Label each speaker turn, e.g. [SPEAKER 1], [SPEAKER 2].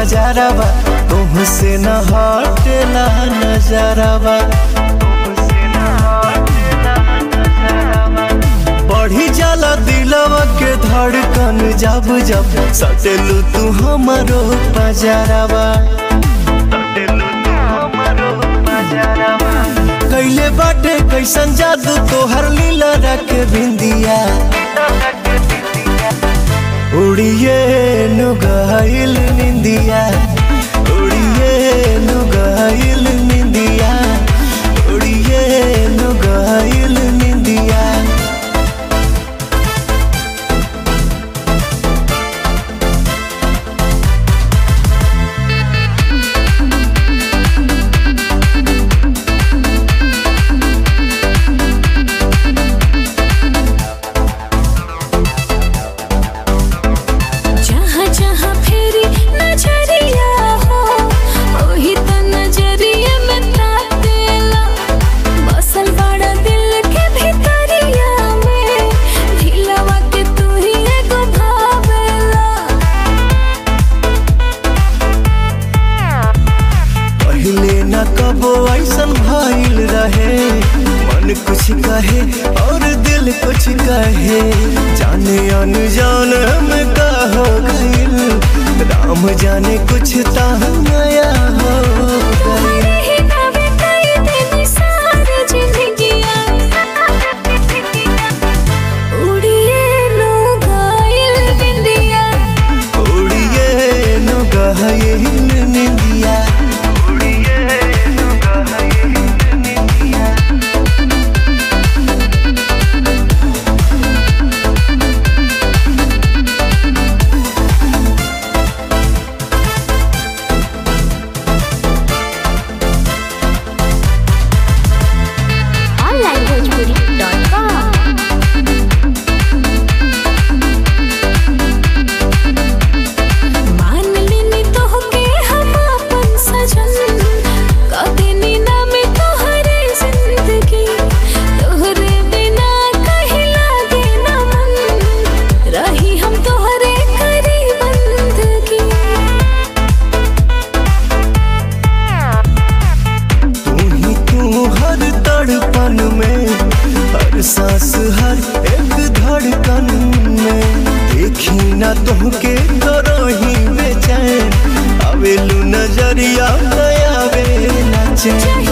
[SPEAKER 1] बाजारवा तुमसे न हटेला नजरवा बढ़ी जाला दिलवा के धड़कन जब जब सटेलू तू हमारो बाजारवा कैले बाटे कैसन जादू तोहर लीला रख बिंदिया उड़िए नुगाइल निंदिया उड़िए नुगाइल निंदिया उड़िए नुगाइल निंदिया
[SPEAKER 2] जहाँ जहाँ फेरी नजरिया हो ओही त नजरिया में तातेला बसल बड़ा दिल के भीतरिया में दिलवा के तू ही एगो भावेला
[SPEAKER 1] पहले न कबो ऐसन भइल रहे मन कुछ कहे और दिल कुछ कहे जाने अनजान में का हो गइल राम जाने कुछ ता नया हो गइल
[SPEAKER 2] तुम्हारे ही नावे कई दिन सारी जिंदगिया उड़िए लो गाइल बिंदिया
[SPEAKER 1] उड़िए नु गहइल निंदिया उड़िए नु गहइल निंदिया
[SPEAKER 2] onlinebhojpuri.com मान लेनी तोहके हम अपन सजन कदेनी ना में तोहरे जिंदगी तोहरे बिना कहीं लागे ना मन रही हम तोहरे करी बंदगी
[SPEAKER 1] तू ही तू हर तड़पन में हर सांस हर एक धड़कन में देखी ना तुमके करो ही बेचैन आवेलू नजरिया नया वे चैन